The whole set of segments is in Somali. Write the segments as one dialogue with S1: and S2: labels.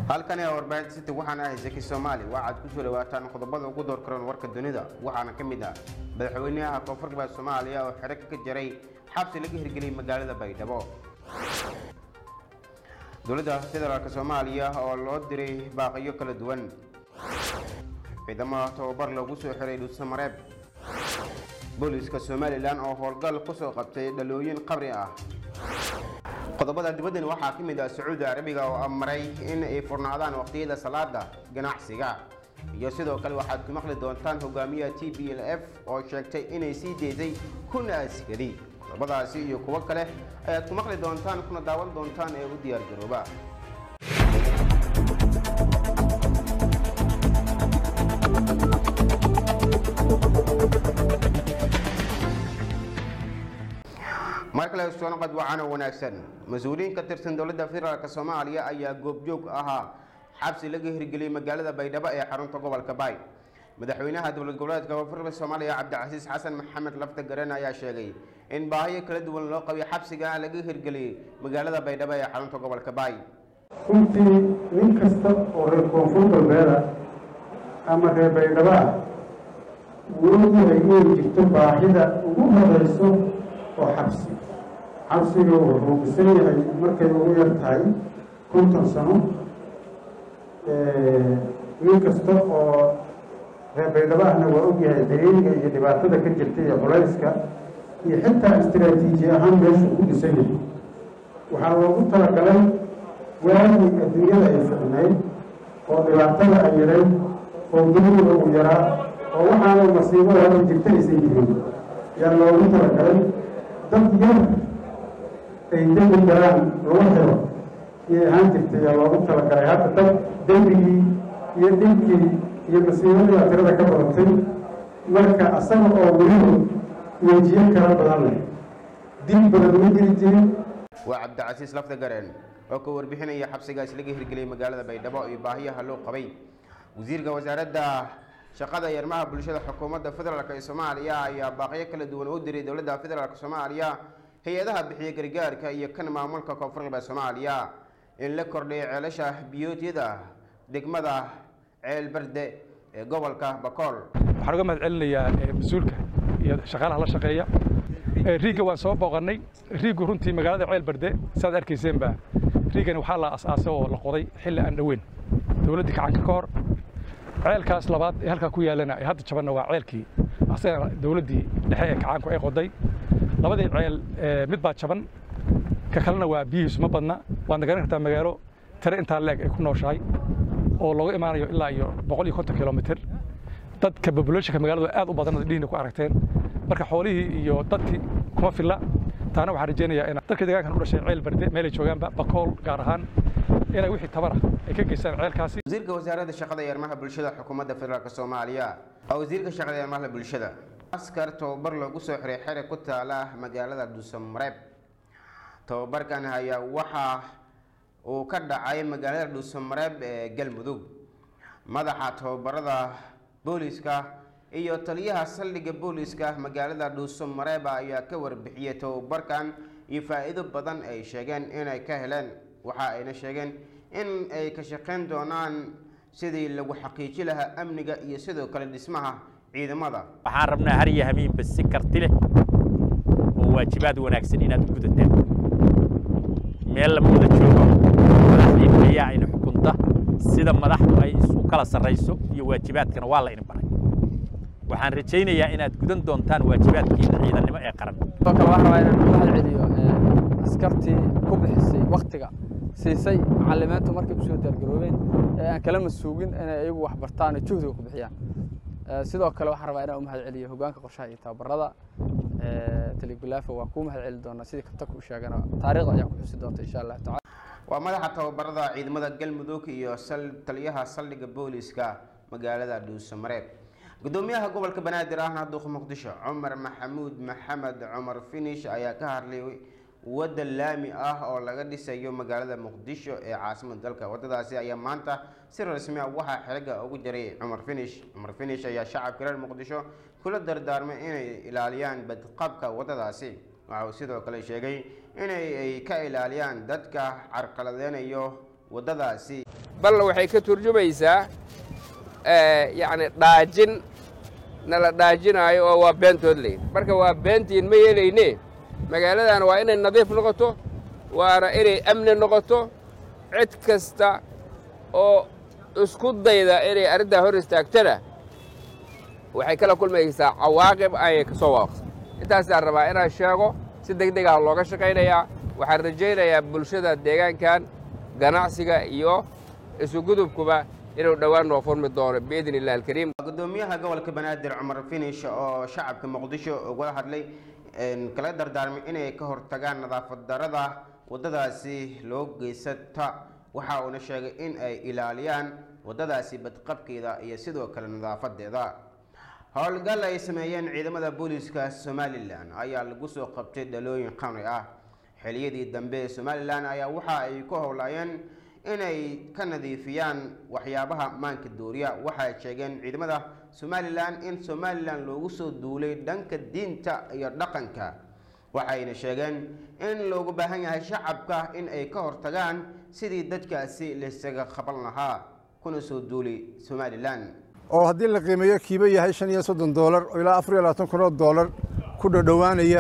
S1: halkani waa warbaahinta city waxaana ahay zaki soomaali waxaad ku soo dhawaataan qodobada ugu door karoon warka dunida waxaana ka mid ah madaxweynaha koonfur galbeed soomaaliya oo xero ka jaray xabsi laga hirgeliyay magaalada baydhabo dowladda federaalk soomaaliya oo loo diray baaqiyo kala duwan ciidamada tababar loogu soo xiray dhuusamareeb booliiska somalilan oo howlgal kusoo qabtay dhalooyin qabri ah qodobada dibaddan waxaa ka mid ah sacuudi arabiga oo amaray in ay furnaadaan waqtiyada salaada ganacsiga iyo sidoo kale waxaad ku maqli doontaan hogaamiyaha t b l f oo sheegtay inay sii deysay kun askari qodobadaasi iyo kuwo kale ayaad ku maqli doontaan kuna daawan doontaan ee u diyaar garooba mar kale soonaqad wacana wanaagsan mas-uuliyiin ka tirsan dowladda federaalk soomaaliya ayaa goobjoog ahaa xabsi laga hirgeliyey magaalada baydhabo ee xarunta gobolka baay madaxweynaha dowlad goboleedka koonfurta soomaaliya cabdicasiis xasan maxamed lafta garen ayaa sheegay in baahiyo kala duwan loo qabay xabsiga laga hirgeliyey magaalada baydhabo ee xarunta gobolka baay
S2: runtii nin kasta oo reer koonfur galbeeda ama reer baydhabo ah wuu ogyahay inay jirto baahida ugu horeyso oo xabsi xabsiga wuxuu bisan yahay markay ugu yar tahay konton sano nin kasta oo reer baydhabo ahna waa ogyahay dareeriga iyo dhibaatada ka jirta iyo culayska iyo xitaa istaraatiiji ahaan meeshu ku dhisan yahay waxaa loogu talagalay waagii adduunyada ay ficnayd oo dhibaatada ay yarayd oo duniga uu yaraa oo waxaana masiibada hadda jirta aysan jirin yaa loogu talagalay dad yar ay dembi galaan lagu xiro iyay ahaan jirtay yaa loogu talagalay hadda dad dembigii iyo dhibkii iyo masiibadii tirada ka badatay marka asaga oo weliba wejiyo kala badan leh dib badan ma jiri jirin
S1: waa cabdicasiis lafta gareen oo ka warbixinaya xabsigaas laga hirgeliyey magaalada baydhabo iyo baahiyaha loo qabay wasiirka wasaaradda shaqada iyo arrimaha bulshada xukuumadda federaalk ee soomaaliya ayaa baaqiyo kala duwan u diray dowladda federaalk soomaaliya hay-adaha bixiya gargaarka iyo kan maamulka koonfur galbeed soomaaliya in la kordhiyo ceelasha biyoodyada degmada ceel berde ee gobolka bakool
S3: waxaan uga mahad celinayaa mas-uulka iyo shaqaalaha la shaqeeya riigga waan soo booqannay riiggu runtii magaalada ceel berde saad arkayseenba riiggani waxaa la asaasay oo la qoday xilli aan dhoweyn dowladdii kacanka ka hor ceelkaas labaad ee halkaa ku yaallana ee hadda jabanna waa ceelkii asagana dowladdii dhexe ee kacaanku ay qoday labadii ceel mid baa jaban ka kalena waa biyihiisu ma badna waadna garan kartaa magaalo tare intaa leeg ay ku nooshahay oo looga imaanayo ilaa iyo boqol iyo konton kilomitr dadka populationka magaalada aad u badan dhihina ku aragteen marka xoolihii iyo dadkii kuma filla taana waxaan rajaynayaa in dadka deegaankan u dhashay ceel barde meelay joogaanba bakool gaar ahaan inay wixii tabar ah ay ka geystaan ceelkaasi
S1: wasiirka wasaaradda shaqada iyo arrimaha bulshada xukuumadda federaalk soomaaliya oo wasiirka shaqada iyo arrimaha bulshada askar tababar loogu soo xiray xere ku taala magaalada dhuusamareeb tababarkan ayaa waxa uu ka dhacay magaalada dhuusamareeb ee galmudug madaxa tababarada booliiska iyo taliyaha saldhigga booliiska magaalada dhuusamareeb ayaa ka warbixiyey tababarkan iyo faa'iido badan ay sheegeen inay ka heleen waxa ayna sheegeen in ay ka shaqayn doonaan sidii lagu xaqiiji lahaa amniga iyo sidoo kale dhismaha ciidamada
S4: waxaan rabnaa har iyo hamiinba si karti leh oo waajibaad wanaagsan inaad u gudataan meel lama wada joogo madaxdii ayaa ina xukunta sida madaxdu ay isu kala sarrayso iyo waajibaadkana waa la ina baray waxaan rajaynayaa inaad gudan doontaan waajibaadkiina ciidannimo ee qaran
S5: sidoo kale waxaan rabaa inaan mahad celiyo askartii ku bixisay waktiga siisay macalimiintu markay usoo diyaargaroobeen ee aan kalama suugin inay iyagu wax bartaan oo juhdiga ku bixiyaan sidoo kale waxaan rabaa inaan u mahad celiyo hogaanka qorshaha iyo tababarada talibilaafa waa kuu mahad celi doonaa sidii kabtaka u sheegana taariikhda ayaa ku xusi doonta insha allahu tacala
S1: waa madaxa tababarada ciidamada galmudug iyo taliyaha saldhigga booliiska magaalada dhuusamareeb gudoomiyaha gobolka banaadir ahna duuqa muqdisho cumar maxamuud maxamed cumar finish ayaa ka hadlay wadda laami ah oo laga dhisayo magaalada muqdisho ee caasimada dalka wadadaasi ayaa maanta si rasmi ah waxaa xiliga ugu jaray cumar finish cumar finish ayaa shacabka reer muqdisho kula dardaarmay inay ilaaliyaan badqabka wadadaasi waxa uu sidoo kale sheegay inay ay ka ilaaliyaan dadka carqaladeynayo wadadaasi
S6: bal waxay ka turjumaysaa yacni dhaajin nala dhaajinaayo oo waa beentood leyd marka waa beentiin ma yeelayne magaaladan waa inay nadiif noqoto waana inay amni noqoto cid kasta oo isku dayda inay arrintaa hor istaagtana waxay kala kulmaysaa cawaaqib ayay ka soo waaqsa intaasaan rabaa inaan sheego si deg deg ah looga shaqaynayaa waxaan rajaynayaa bulshada deegaankan ganacsiga iyo isugudubkuba inuu dhowaan noo furmi doono biidn illah alkariim
S1: gudoomiyaha gobolka banaadir cumar finish oo shacabka muqdisho ugala hadlay kala dardaarmay inay ka hortagaan nadaafad darada wadadaasi loo geysata waxa uuna sheegay in ay ilaaliyaan wadadaasi badqabkeeda iyo sidoo kale nadaafadeeda howlgal ay sameeyeen ciidamada booliiska somalilan ayaa lagu soo qabtay dhalooyin qamri ah xiliyadii dambe ee somalilan ayaa waxa ay ku howlaayeen inay ka nadiifiyaan waxyaabaha maanka dooriya waxay sheegeen ciidamada somalilan in somalilan loogu soo duulay dhanka diinta iyo dhaqanka waxayna sheegeen in loogu baahan yahay shacabka in ay ka hortagaan sidii dadkaasi laysaga qaban lahaa kuna soo duulay somalilan
S7: oo haddii la qiimeeyo kiiba yahay shan iyo soddon doolar oo ilaa afar iyo labaatan kun oo doolar ku dhodhowaanaya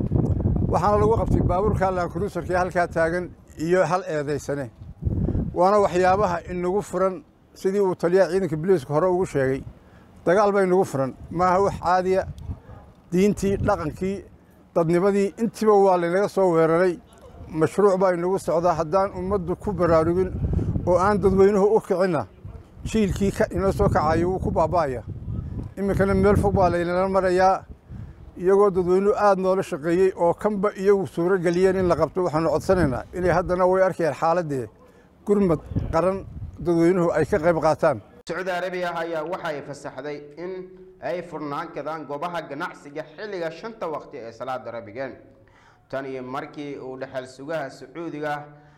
S7: waxaana lagu qabtay baabuurka laankuruusarkii halkaa taagan iyo hal eedaysane waana waxyaabaha inagu furan sidii uu taliyaha ciidanka biliiska hore ugu sheegay dagaal ba inagu furan maaha wax caadiya diintii dhaqankii dadnimadii intiiba waa laynaga soo weeraray mashruuc baa inagu socdaa haddaan ummaddu ku baraarugin oo aan dadweynuhu u kicinna jiilkii inoo soo kacayo wuu ku baaba'aya iminkana meel fog baa laynala marayaa iyagoo dadweynuhu aada noola shaqeeyey oo kanba iyagu suuro geliyeen in la qabto waxaanu codsanaynaa inay haddana way arkayaan xaaladdee gurmad qaran dadweynuhu ay ka qayb qaataan
S1: sacuudi arabiya ayaa waxay fasaxday in ay furnaan kadaan goobaha ganacsiga xilliga shanta waqti ee salaada rabigeen tan iyo markii uu dhexal sugaha sacuudiga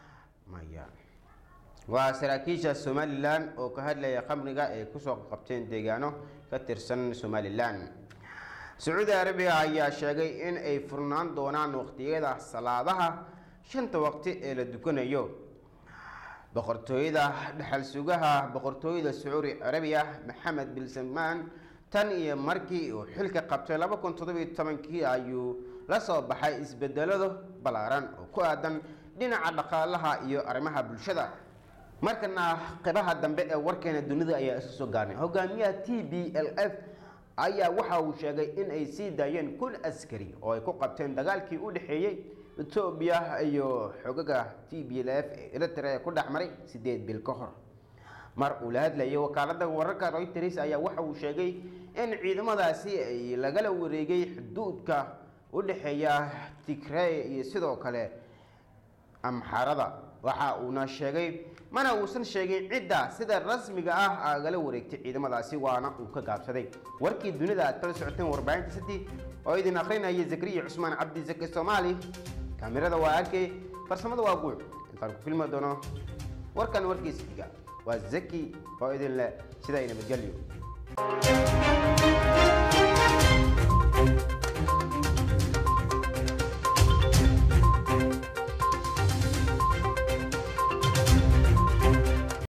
S1: maya waa saraakiisha somalilan oo ka hadlaya khamriga ay kusoo qabteen deegaano ka tirsan somalilan sacuudi arabiya ayaa sheegay in ay furnaan doonaan waqtiyada salaadaha shanta waqti ee la dukanayo boqortooyada dhexal sugaha boqortooyada sacuudi arabiya maxamed bin salmaan tan iyo markii uu xilka qabtay laba kun toddobiyo tobankii ayuu la soo baxay isbedelado ballaaran oo ku aadan dhinaca dhaqaalaha iyo arrimaha bulshada markana qeybaha dambe ee warkeena dunida ayaa isu soo gaarnay hogaamiyaha t b l f ayaa waxa uu sheegay in ay sii daayeen kun askari oo ay ku qabteen dagaalkii u dhexeeyey etoobiya iyo xogaga t b l f ee eritrea ku dhex maray sideed bil ka hor mar uu la hadlayay wakaalada wararka reuters ayaa waxa uu sheegay in ciidamadaasi ay lagala wareegay xuduudka u dhexeeya tigrey iyo sidoo kale amxarada waxa uuna sheegay mana uusan sheegin cidda sida rasmiga ah agala wareegtay ciidamadaasi waana uu ka gaabsaday warkii dunida aad kala socoteen warbaahinta city oo idin akrinaya zakariya cusmaan cabdi zaki soomaali kaamirada waa arkay farsamada waa guuc intaan ku filmi doono warkan warkiisa xiga waa zaki oo idin leh sidaa nabadgelyo